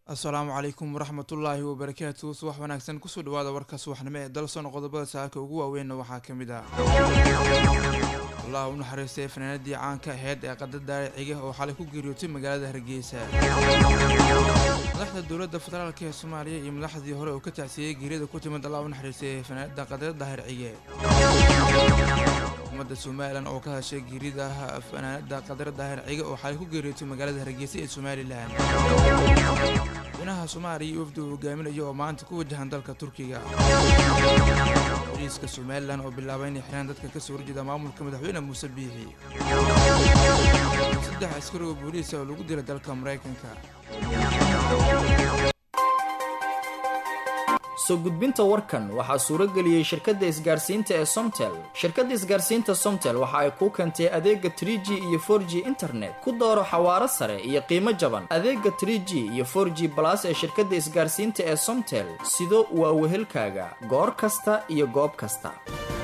asalaamu calaykum waraxmatullaahi wabarakaatu subax wanaagsan kusoo dhawaada warka subaxnimo ee dalsoon qodobada saaka ugu waaweynna waxaa ka mid ah allah u naxariistay fanaanadii caanka aheyd ee qada daaraciga oo xalay ku geeriyootay magaalada hargeysa madaxda dowladda federaalk ee soomaaliya iyo madaxdii hore oo ka tacsiiyey geeriyada ku timid allah u naxariistay fanaanada qadada daahircige xukuumadda somalilan oo ka hashay geerida fanaanada qadar daahir cige oo xalay ku geeriyootay magaalada hargeysa ee somalilan madaxweynaha soomaaliya iyo wafdi uu hogaaminayo oo maanta ku wajahan dalka turkiga boliiska somalilan oo bilaabay inay xiraan dadka kasoo horjeeda maamulka madaxweyne muuse biixi saddex askari oo booliisa oo lagu dilay dalka maraykanka soo gudbinta warkan waxaa suuro geliyey shirkadda isgaarsiinta ee somtel shirkadda isgaarsiinta somtel waxa ay kuu keentay adeega tr g iyo for g internet ku dooro xawaaro sare iyo qiimo jaban adeega tr g iyo for g balas ee shirkadda isgaarsiinta ee somtel sido waa wehelkaaga goor kasta iyo goob kasta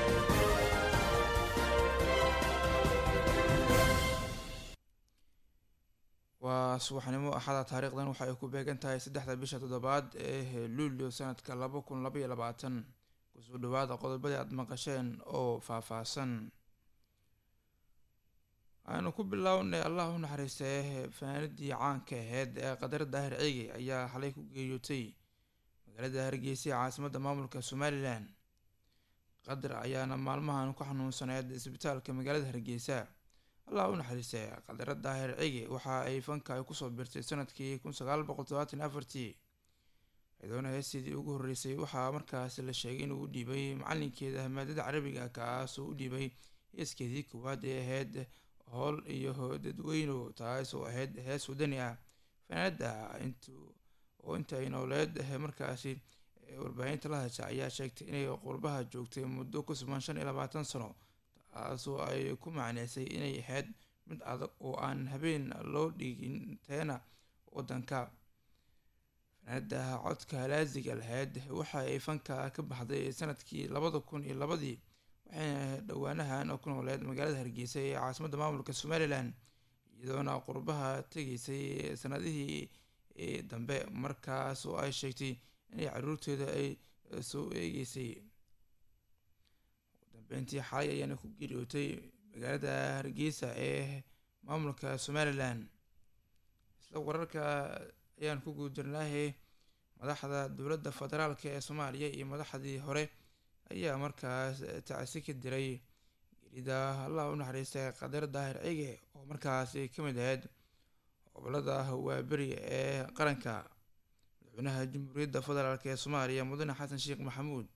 waa subaxnimo axada taariikhdan waxa ay ku beegan tahay saddexda bisha toddobaad ee luulyo sanadka laba kun laba iyo labaatan kusoo dhawaada qodobadii aada maqasheen oo faahfaahsan aanu ku bilownay allah u naxariistay fanaanadii caanka aheyd ee qadar daahir ciigi ayaa xalay ku geeriyootay magaalada hargeysa ee caasimadda maamulka somalilan qadar ayaana maalmahan ku xanuunsaneyd isbitaalka magaalada hargeysa allah u naxariistay qadara daahir cigi waxa ay fanka ay kusoo birtay sanadkii kun sagaal boqol todobaatan afartii ciidoona heestiidii ugu horreysay waxaa markaas la sheegay inuu u dhiibay macalinkeeda maadada carabiga kaasoo u dhiibay heeskeedii koowaad ee ahayd howl iyo dadweyno taas oo ahayd hees wadani ah fanaanada int oo inta ay nooleed markaasi warbaahinta la hasha ayaa sheegtay inay qurbaha joogtay muddo ku sugan shan iyo labaatan sano taasoo ay ku macneysay inay ahayd mid adag oo aan habeen loo dhigin teena wadanka fanaanada codka laasiga lahayd waxa ay fanka ka baxday sanadkii labada kun iyo labadii waxayna dhowaanahan ku nooleed magaalada hargeysa ee caasimadda maamulka somalilan iyadoona qurbaha tegeysay sanadihii dambe markaas oo ay sheegtay inay caruurteeda ay soo eegeysay dambeyntii xalay ayaana ku geeriyootay magaalada hargeysa ee maamulka somalilan isla wararka ayaan ku guudirnaahay madaxda dowladda federaalk ee soomaaliya iyo madaxdii hore ayaa markaas tacsi ka diray geerida allah u naxariistay qadar daahir cige oo markaasi ka mid ahayd gobolada waaberi ee qaranka madaxweynaha jamhuuriyadda federaalk ee soomaaliya mudane xasan sheekh maxamuud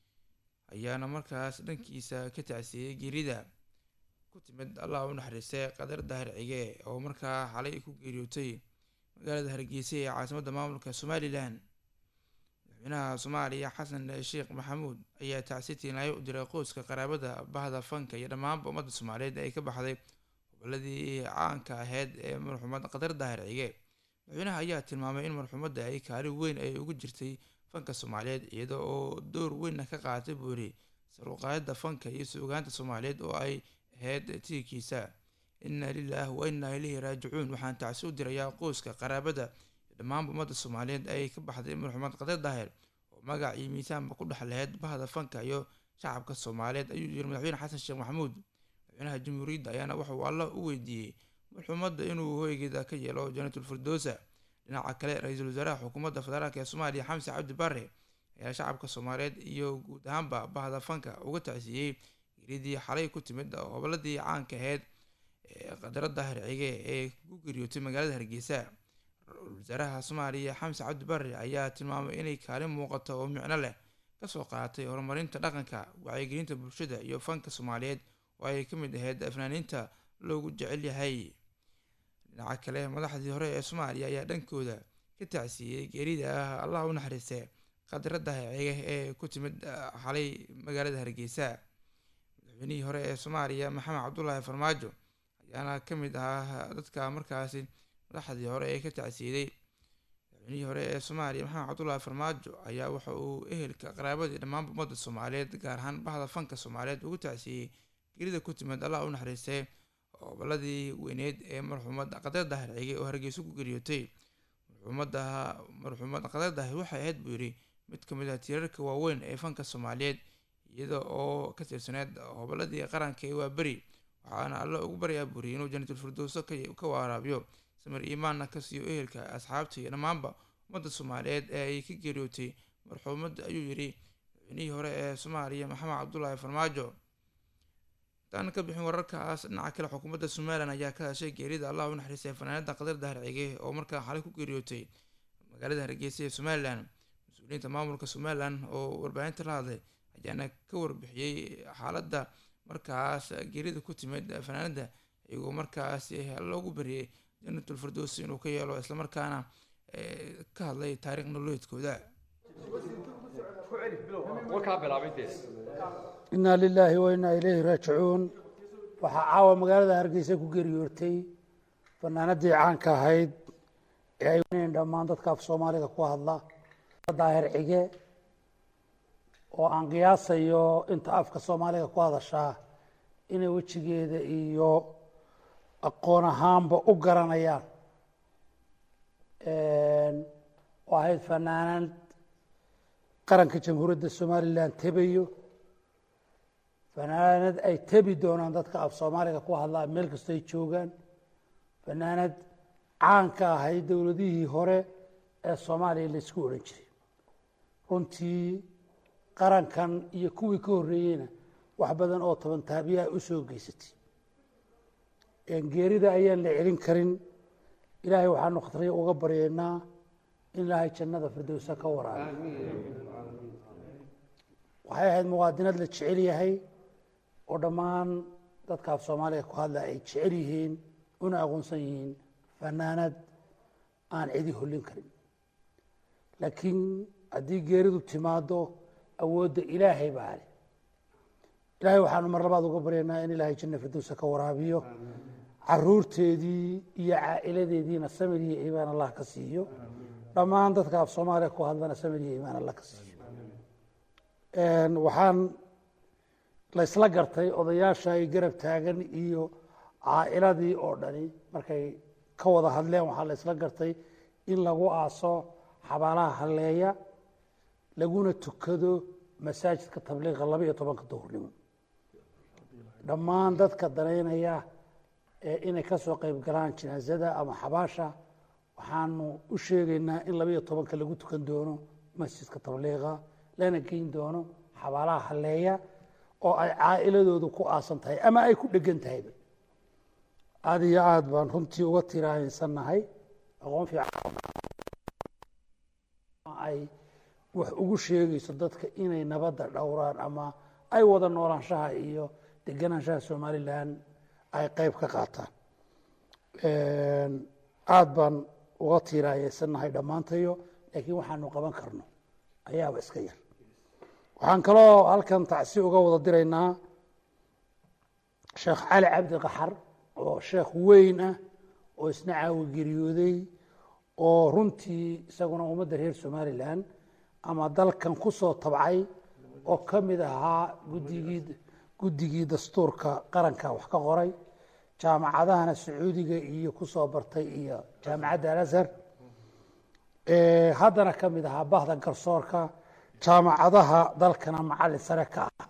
ayaana markaas dhankiisa ka tacsiiyey geerida ku timid allah u naxariistay qadar daahir cige oo markaa xalay ku geeriyootay magaalada hargeysa ee caasimadda maamulka somalilan madaxweynaha soomaaliya xasan sheekh maxamuud ayaa tacsi tiinaayo u diray qoyska qaraabada bahda fanka iyo dhammaanba ummadda soomaaliyeed ay ka baxday goboladii caanka aheyd ee marxuumad qadar daahir cige madaxweynaha ayaa tilmaamay in marxuumadda ay kaalin weyn ay ugu jirtay fanka soomaaliyeed iyada oo door weynna ka qaaatay buu yiri saruqaayadda fanka iyo suugaanta soomaaliyeed oo ay ahayd tiirkiisa inna lilaah wa innaa ilayhi raajicuun waxaan tacsi u dirayaa qoyska qaraabada iyo dhammaanba ummadda soomaaliyeed ay ka baxday marxuumad qadar daahir oo magac iyo miisaanba ku dhex laheyd bahda fanka iyo shacabka soomaaliyeed ayuu yiri madaxweyne xasan sheekh maxamuud madaxweynaha jamhuuriyadda ayaana wuxuu alla u weydiiyey marxuumadda inuu hoygeeda ka yeelo janatul firdowsa dhinaca kale ra-iisul wasaaraha xukuumadda federaalk ee soomaaliya xamse cabdi bare ayaa shacabka soomaaliyeed iyo guud ahaanba bahda fanka uga tacsiiyey geeridii xalay ku timid goboladii caanka aheyd ee qadara daahir cige ee ku geeriyootay magaalada hargeysa ra-isul wasaaraha soomaaliya xamse cabdi bare ayaa tilmaamay inay kaalin muuqato oo micno leh kasoo qaatay horumarinta dhaqanka wacyigelinta bulshada iyo fanka soomaaliyeed oo ay ka mid ahayd fanaaniinta loogu jecel yahay dhinaca kale madaxdii hore ee soomaaliya ayaa dhankooda ka tacsiiyey geerida ah allah u naxariistay qadara daahiciga ee ku timid xalay magaalada hargeysa madaxweynihii hore ee soomaaliya maxamed cabdulaahi farmaajo ayaana ka mid ahaa dadka markaasi madaxdii hore ee ka tacsiiday madaxweynihii hore ee soomaaliya maxamed cabdulaahi farmaajo ayaa waxa uu ehelka qaraabadii dhammaanba ummadda soomaaliyeed gaar ahaan bahda fanka soomaaliyeed ugu tacsiiyey geerida ku timid allah u naxariistay goboladii weyneed ee marxuumad qadar daahir cige oo hargeysa ku geeriyootay marxuumada marxuumad qadadahi waxay ahayd buu yidhi mid ka mid ah tiirarka waaweyn ee fanka soomaaliyeed iyada oo ka tirsaneyd hoboladii qaranka ee waaberi waxaana alla ugu baryaa buuriye inuu janatul firdowso ka waaraabiyo samir iimaanna ka siiyo ehelka asxaabta iyo dhammaanba ummadda soomaaliyeed ee ay ka geeriyootay marxuumad ayuu yidhi madaxweynihii hore ee soomaaliya maxamed cabdulaahi farmaajo intaan ka bixin wararkaas dhinaca kale xukuumadda somalilan ayaa ka hashay geerida allah u naxariistay fanaanada qadar daharcige oo markaa xalay ku geeriyootay magaalada hargeysa ee somalilan mas-uuliyiinta maamulka somalilan oo warbaahinta la hadlay ayaana ka warbixiyey xaaladda markaas geerida ku timid fanaanada iyagoo markaasi loogu bariyey janatul firdowsi inuu ka yeelo islamarkaana ka hadlay taariikh nololeedkooda inaa lilaahi wa inaa ilayhi raajicuun waxaa caawa magaalada hargeysa ku geeriyoortay fanaanadii caanka ahayd ee ay wanayn dhammaan dadka af soomaaliga ku hadla daahir cige oo aan qiyaasayo inta afka soomaaliga ku hadashaa inay wejigeeda iyo aqoon ahaanba u garanayaan oo ahayd fanaanad qaranka jamhuuriyadda somalilan tebayo fanaanad ay tebi doonaan dadka af soomaaliga ku hadlaa meel kastoo ay joogaan fanaanad caan ka ahayd dowladihii hore ee soomaaliya laysku odhan jiray runtii qarankan iyo kuwii ka horreeyeyna wax badan oo toban taabiyaha u soo geysatay geerida ayaan la celin karin ilaahay waxaanu khatriya uga baryeynaa in ilaahay jannada firdowsa ka waraabiyo waxay ahayd muwaadinad la jecel yahay oo dhammaan dadka af soomaaliga ku hadla ay jecel yihiin una aqoonsan yihiin fanaanad aan cidi hollin karin laakiin haddii geeridu timaado awoodda ilaahay baa leh ilaahay waxaanu mar labaad uga baryaynaa in ilaahay janna firdowsa ka waraabiyo caruurteedii iyo caa'iladeediina samir iyo iimaan allah ka siiyo dhammaan dadka af soomaaliya ku hadlana samir iyo iimaan allah ka siiyo waxaan la isla gartay odayaasha ay garab taagan iyo caa'iladii oo dhani markay ka wada hadleen waxaa la isla gartay in lagu aaso xabaalaha halleeya laguna tukado masaajidka tabliiqa laba iyo tobanka duhurnimo dhammaan dadka danaynaya ee inay ka soo qayb galaan jinaasada ama xabaasha waxaanu u sheegaynaa in laba iyo tobanka lagu tukan doono masjidka tabliiqa lana geyn doono xabaalaha halleeya oo ay caa'iladoodu ku aasan tahay ama ay ku dhegan tahayba aada iyo aada baan runtii uga tiraahaysannahay aqoon fiican ay wax ugu sheegayso dadka inay nabadda dhowraan ama ay wada noolaanshaha iyo deganaanshaha somalilan ay qeyb ka qaataan aada baan uga tiiraayeysannahay dhammaantayo laakiin waxaanu qaban karno ayaaba iska yar waxaan kaloo halkan tacsi uga wada diraynaa sheekh cali cabdi qaxar oo sheekh weyn ah oo isna caawi geeriyooday oo runtii isaguna ummadda reer somalilan ama dalkan ku soo tabcay oo ka mid ahaa guddigii guddigii dastuurka qaranka wax ka qoray jaamacadahana sacuudiga iyo ku soo bartay iyo jaamacadda alazhar haddana ka mid ahaa bahda garsoorka jaamacadaha dalkana macalin sare ka ah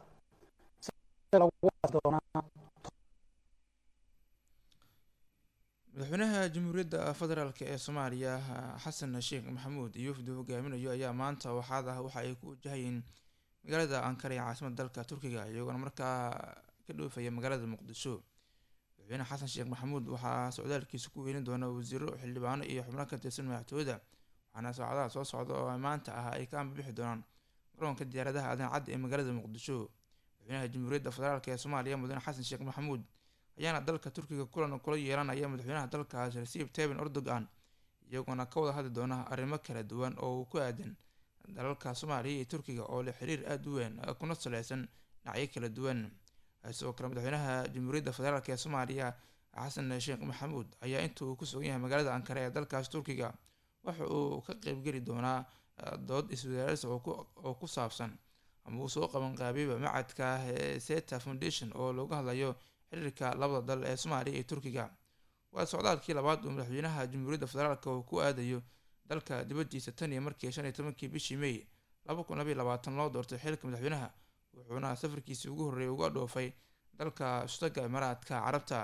madaxweynaha jamhuuriyadda federaalk ee soomaaliya xasan sheekh maxamuud iyo wafdu hogaaminayo ayaa maanta waxaad ah waxa ay ku wajahayeen magaalada ankara ee caasimada dalka turkiga iyagoona markaa ka dhoofaya magaalada muqdisho madaxweyne xasan sheekh maxamuud waxaa socdaalkiisa ku weynin doona wasiiro xildhibaano iyo xubno ka tirsan madaxtooyada waxaana saacadaha soo socda oo maanta ah ay ka ambabixi doonaan garoonka diyaaradaha aadan cadda ee magaalada muqdisho madaxweynaha jamhuuriyadda federaalk ee soomaaliya mudane xasan sheekh maxamuud ayaana dalka turkiga kulan kula yeelanaya madaxweynaha dalkaas rasiib teben erdogan iyagoona ka wada hadli doona arrimo kala duwan oo uu ku aadan dalalka soomaaliya iyo turkiga oo leh xiriir aada u weyn kuna saleysan dhinacyo kala duwan sidoo kale madaxweynaha jamhuuriyadda federaalk ee soomaaliya xasan sheekh maxamuud ayaa inta uu ku sugan yahay magaalada ankara ee dalkaas turkiga waxa uu ka qeybgeli doonaa dood iswadaaris oo ku saabsan ama uu soo qabanqaabiba macadka seta foundation oo looga hadlayo xiriirka labada dal ee soomaaliya iyo turkiga waa socdaalkii labaad uu madaxweynaha jamhuuriyadda federaalk uu ku aadayo dalka dibadiisa tan iyo markii shan iyo tobankii bishii may laba kun labaiy labaatan loo doortay xilka madaxweynaha wuxuuna safarkiisii ugu horreeyay uga dhoofay dalka istaga imaaraadka carabta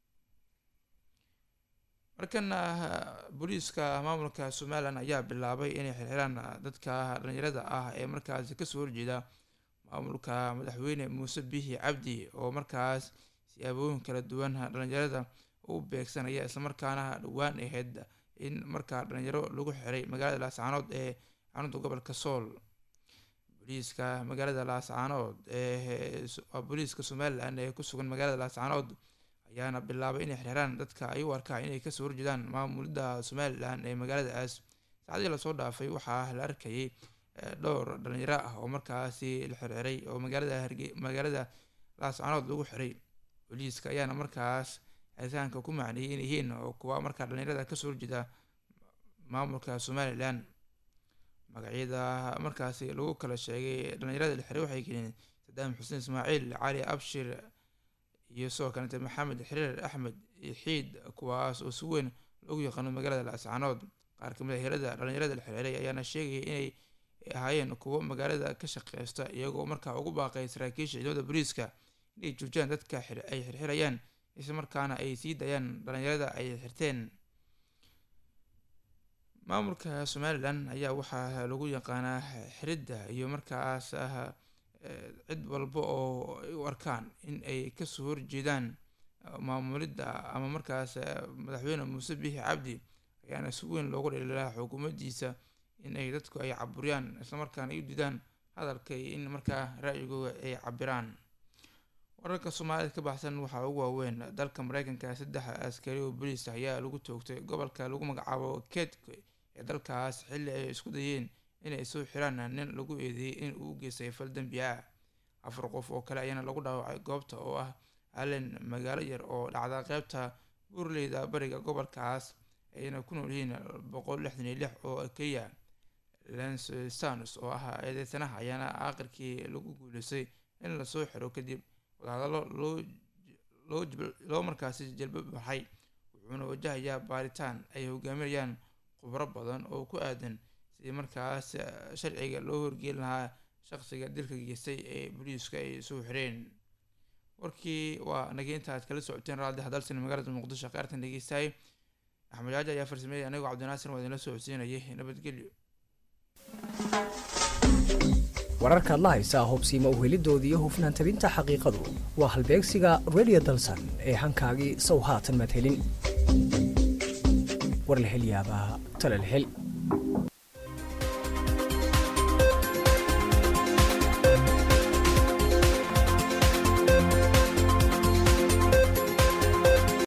markana booliiska maamulka somalilan ayaa bilaabay inay xirxiraan dadka dhalinyarada ah ee markaasi kasoo horjeeda maamulka madaxweyne muuse bihi cabdi oo markaas siyaabooyin kala duwan dhalinyarada u beegsanaya islamarkaana dhowaan ahayd in markaa dhalinyaro lagu xiray magaalada laascaanood ee xarunta gobolka sool booliiska magaalada laascaanood ee booliiska somalilan ee kusugan magaalada laascaanood ayaana bilaabay inay xirxiraan dadka ay u arkaan inay kasoo horjeedaan maamulida somalilan ee magaaladaas saacadii lasoo dhaafay waxaa la arkayay dhowr dhalinyaro ah oo markaasi la xirxiray oo magaalada harge magaalada laascaanood lagu xiray booliiska ayaana markaas xiritaanka ku macneeyay in yihiin oo kuwa markaa dhalinyarada kasoo horjeeda maamulka somalilan magacyada markaasi lagu kala sheegay dhalinyarada la xiray waxay keeneen sadaam xuseen ismaaciil cali abshir iyo sidoo kalete maxamed xiriir axmed xiid kuwaas oo si weyn loogu yaqaano magaalada laascaanood qaar kamid a helada dhalinyarada la xiriiray ayaana sheegaya inay ahaayeen kuwo magaalada ka shaqeysta iyagoo markaa ugu baaqay saraakiisha ciidamada booliiska inay joojiyaan dadka ay xirxirayaan isla markaana ay sii dayaan dhalinyarada ay xirteen maamulka somalilan ayaa waxaa lagu yaqaanaa xiridda iyo markaas ah cid walba oo ay u arkaan in ay kasoo horjeedaan maamulidda ama markaas madaxweyne muuse biixi cabdi ayaana si weyn loogu dhaliilaa xukuumaddiisa in ay dadku ay caburiyaan islamarkaana ay u didaan hadalka iyo in markaa ra-yigooda ay cabiraan wararka soomaalida ka baxsan waxaa ugu waaweyn dalka mareykanka saddex askari oo boliis ayaa lagu toogtay gobolka lagu magacaabo kedk ee dalkaas xilli ay isku dayeen inay soo xiraan nin lagu eedeeyey in uu geystay fal dembi ah afar qof oo kale ayaana lagu dhaawacay goobta oo ah allen magaalo yar oo dhacda qeybta buurleyda bariga gobolkaas ayna ku nool yihiin boqol lixdan iyo lix oo keliya lens stans oo ah eedeysanaha ayaana aakhirkii lagu guuleystay in lasoo xiro kadib wadahadallo loo loo loo markaasi jalbo baxay wuxuuna wajahayaa baaritaan ay hogaaminayaan khubro badan oo ku aadan sidii markaas sharciga loo horgeeli lahaa shaqsiga dilka geystay ee booliisku ay soo xireen warkii waa nagay inta aad kala socoteen raadi hadalsan magaalada muqdisho qaartan dhegeystahay axmed jaaji ayaa farsameeyay anigoo cabdinaasir waa idinla soo codsiinayay nabadgelyo wararkaad la haysaa hubsiima uhelidooda iyo hufnaan tabinta xaqiiqadu waa halbeegsiga radio dalsan ee hankaagii sow haatan madhelin war la hel yaabaa tala la hel